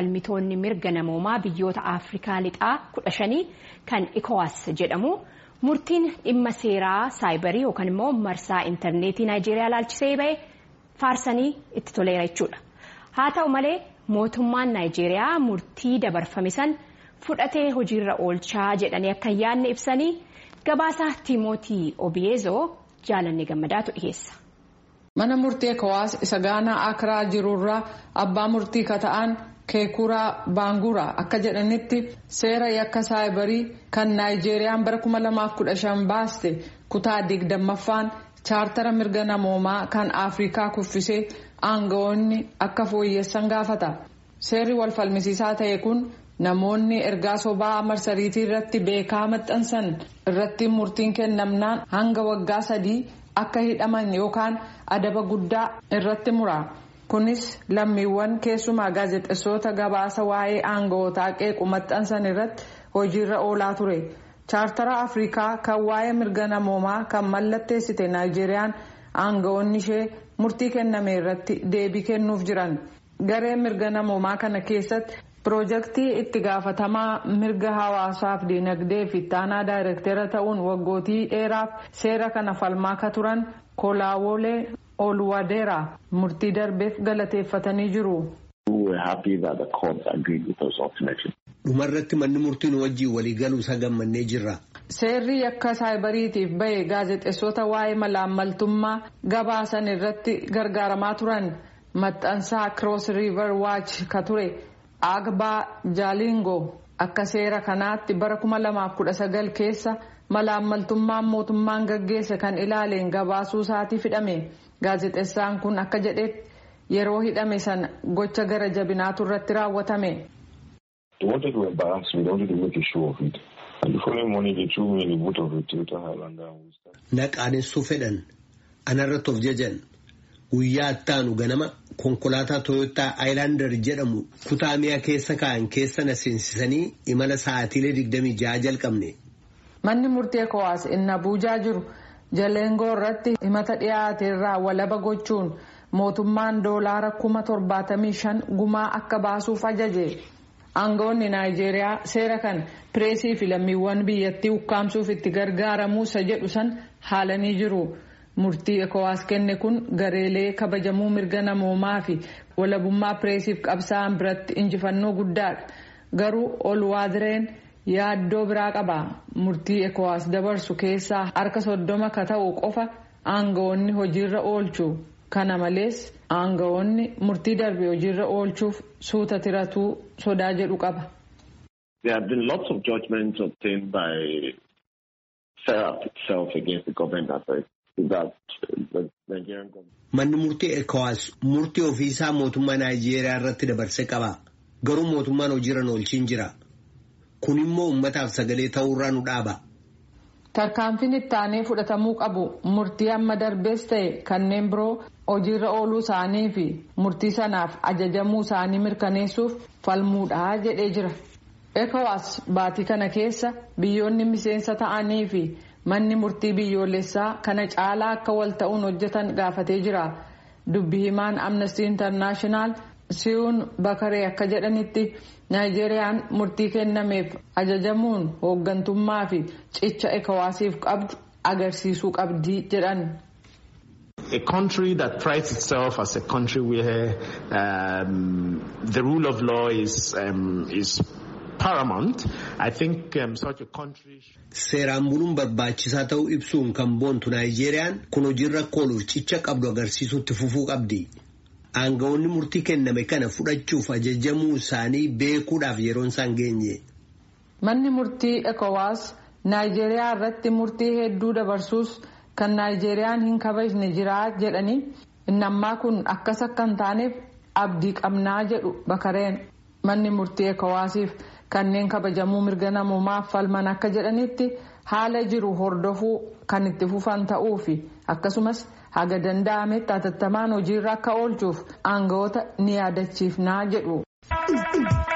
falmitoonni mirga namoomaa biyyoota Afrikaa lixaa kudha shanii kan ECOWAS jedhamu murtiin dhimma seeraa saayibarii yookaan immoo marsaa intarneetii Naayijeeriyaa laalchisee ba'e faarsanii itti toleera jechuudha. Haa ta'u malee mootummaan Naayijeeriyaa murtii dabarfame san fudhatee hojiirra oolchaa jedhanii akka hin yaadne ibsanii gabaasa Tiimootii Obiyeezoo jaalanne gammadaatu dhiyeessa. Mana murtii ECOWAS isa Gaanaa Akiraa jirurraa abbaa murtii kata'an Keekuraa Baanguraa akka jedhanitti seera yakka saayibarii kan Naayijeeriyaan bara 2015 baaste kutaa digdammaffaan chaartara mirga namoomaa kan Afrikaa kuffisee aangawoonni akka fooyyessan gaafata. Seerri wal falmisiisaa ta'e kun namoonni ergaa sobaa marsariitii irratti beekaa maxxansan irratti murtiin kennamnaan hanga waggaa sadii akka hidhaman yookaan adaba guddaa irratti mura. Kunis lammiiwwan keessumaa gaazexeessota gabaasa waa'ee aangawootaa qeequ maxxansan irratti hojiirra oolaa ture. Chaartara Afrikaa kan waa'ee mirga namoomaa kan mallatteessite Naayijeeriyaan aangawoonni ishee murtii kenname irratti deebii kennuuf jiran. Garee mirga namoomaa kana keessatti piroojeektii itti gaafatamaa mirga hawaasaaf dinagdee fi ittaanaa daayirektera ta'uun waggootii dheeraaf seera kana falmaa akka turan kolaawolee oluwadeera murtii darbeef galateeffatanii jiru. dhumarratti manni murtiin wajjiin waliigaluu isaa gammannee jirra. Seerri yakka saayibariitiif bahe gaazexeessota waa'ee malaammaltummaa gabaasan irratti gargaaramaa turan maxxansaa Cross River Watch ka ture Agbaa Jaalingo akka seera kanaatti bara 2019 keessa malaammaltummaan mootummaan gaggeesse kan ilaaleen gabaasuu isaatiif hidhame gaazexeessaan kun akka jedhetti yeroo hidhame sana gocha gara jabinaatu irratti raawwatame. Na qaanessuu fedhan anarratti of jajan guyyaa ittaanu ganama konkolaataa Toyootaa Aayilaandar jedhamu kutaa mi'a keessa kaa'an keessa na seensisanii imala sa'aatiilee 26 jalqabne. Manni murtii ECOWAS inni Abuujaa jiru Jaleengoo irratti himata dhiyaate irraa walaba gochuun mootummaan doolaara kuma torbaatamii shan gumaa akka baasuuf ajaje. Aangawoonni Naayijeeriyaa seera kan pireesii fi lammiiwwan biyyattii ukkaamsuuf itti gargaaramuu isa jedhu san haalanii jiru. Murtii ECOWAS kenne kun gareelee kabajamuu mirga namoomaa fi walabummaa pireesiif qabsaa'an biratti injifannoo guddaadha. Garuu Olwaadireen yaaddoo biraa qaba. Murtii ECOWAS dabarsu keessaa harka soddoma ka ta'u qofa aangawoonni hojiirra oolchu. Kana malees aangawoonni murtii darbe hojiirra oolchuuf suuta tiratuu sodaa jedhu qaba. There have been lots of judgments obtained by SERAP itself against the government efforts that the Nigerian government. Manni murtii ECOWAS murtii ofiisaa mootummaa Naayijeeriyaa irratti dabarsee qaba. Garuu mootummaan hojiirra oolchiin jira. Kun immoo uummataaf sagalee ta'uurraa nu dhaaba. Tarkaanfiin itti aanee fudhatamuu qabu murtii amma darbees ta'e kanneen biroo hojiirra ooluu isaanii fi murtii sanaaf ajajamuu isaanii mirkaneessuuf falmuudha jedhee jira. ECOWAS baatii kana keessa biyyoonni miseensa ta'anii fi manni murtii biyyoolessaa kana caalaa akka wal ta'uun hojjetan gaafatee jira. Dubbi himaan Amnesty International Siyuun Bakaree akka jedhanitti Naayijeeriyaan murtii kennameef ajajamuun hooggantummaa fi cicha ECOWASiif qabdu agarsiisuu qabdi jedhan. A country that prides itself as a country where um, the rule of law is, um, is paramount, I think um, such a country. Seeraan buluun barbaachisaa ta'uu ibsuun kan boontu Naayijeeriyaan kun hojiirra akka ooluuf cicha qabdu agarsiisuutti fufuu qabdi. Aangawoonni murtii kenname kana fudhachuuf ajajamuu isaanii beekuudhaaf yeroon isaan geenye. Manni murtii ECOWAS Naayijeeriyaa irratti murtii hedduu dabarsuus kan Naayijeeriyaan hin kabajne jira jedhanii inni ammaa kun akkas akka hin taaneef abdii qabnaa jedhu bakareen manni murtii ECOWASiif kanneen kabajamuu mirga namoomaaf falman akka jedhanitti haala jiru hordofuu kan itti fufan ta'uu fi akkasumas haga danda'ametti hatattamaan hojiirra akka oolchuuf aangawoota ni yaadachiifnaa jedhu.